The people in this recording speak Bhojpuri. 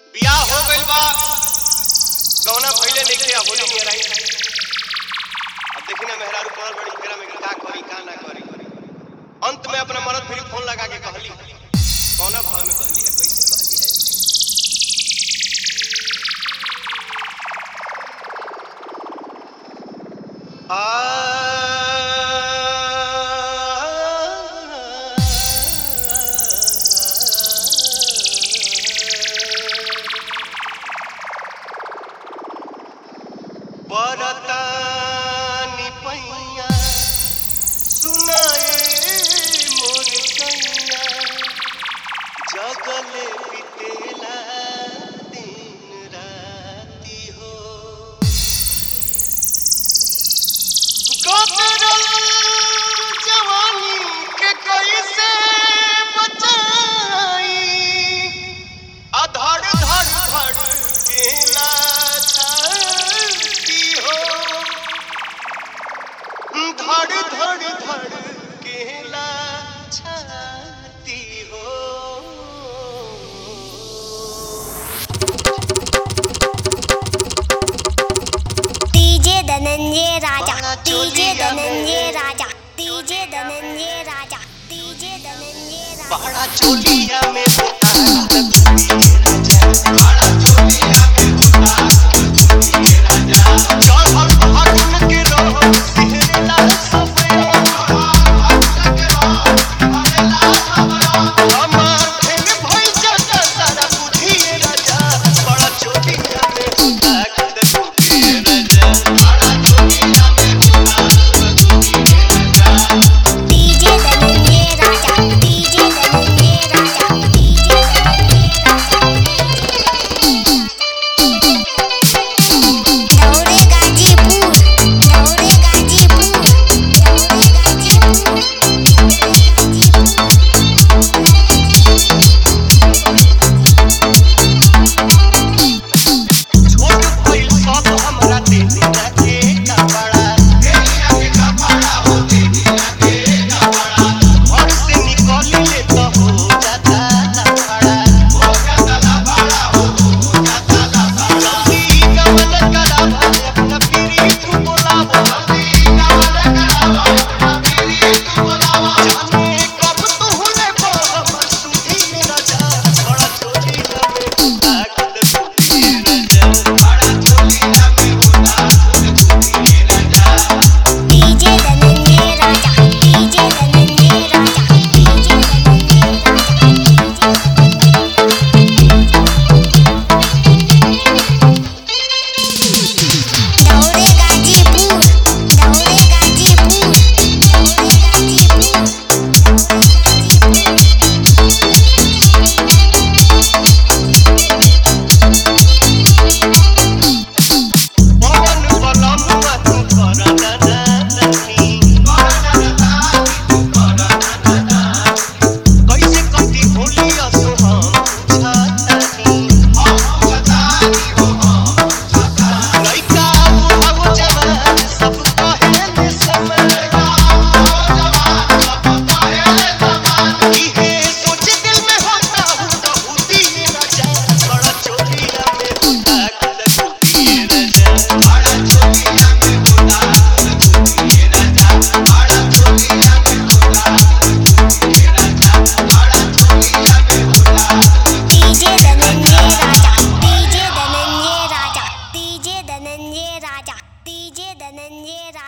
बियाह हो गइल बा गौना भइले नइखे अब होली नियर आई अब देखी ना मेहरारू पड़ल बड़ी फेरा में का करी का ना करी अंत में अपना मरद फिर फोन लगा के कहली कौना भाव में कहली है कैसे कहली है बरतानी पैया सुनाए मोर कैया जगले बितेला दिन राती हो गोदरल जवानी के कैसे बचाई अधड़ धड़ धड़ केला छाती हो धड़ धड़ धड़ केला छाती हो DJ Dhananjay Raja DJ Dhananjay Raja DJ Dhananjay Raja DJ Dhananjay Raja बड़ा चोलिया में होता चढ़ल फागुन के रहो सिहरला सबे हमार फेन भइल जाता सारा बुधिए राजा बड़ा चोलिया में होता खुद बुधिए राजा DJ Dhananjay Raja DJ Dhananjay Raja DJ Dhananjay Raja दौड़े गाजीपुर दौड़े गाजीपुर दौड़े गाजीपुर छोट भइल सब हमरा देहिया के कपड़ा घर से निकली ले तो हो जाता लफड़ा जल्दी कमल करावा अपना पीरी तू बोलावा जाने कब तू होले को हमर सुधी में राजा बड़ा चोरी हमें ताकत सुधी राजा DJ Dhananjay Raja DJ Dhananjay Raja DJ Dhananjay Raja दौड़े गाजीपुर दौड़े गाजीपुर दौड़े गाजीपुर पवन बलमुआ तू कर दानी कैसे कटी होली असो हम छातानी लइका बुढ़ाओ जवान सब कहे में समय इहे सोच दिल में होता हूँ तो होती है राजा बड़ा चोरिया में होता खुद होती है राजा DJ Dhananjay Raja DJ Dhananjay Raja DJ Dhananjay Raja DJ Dhananjay राजा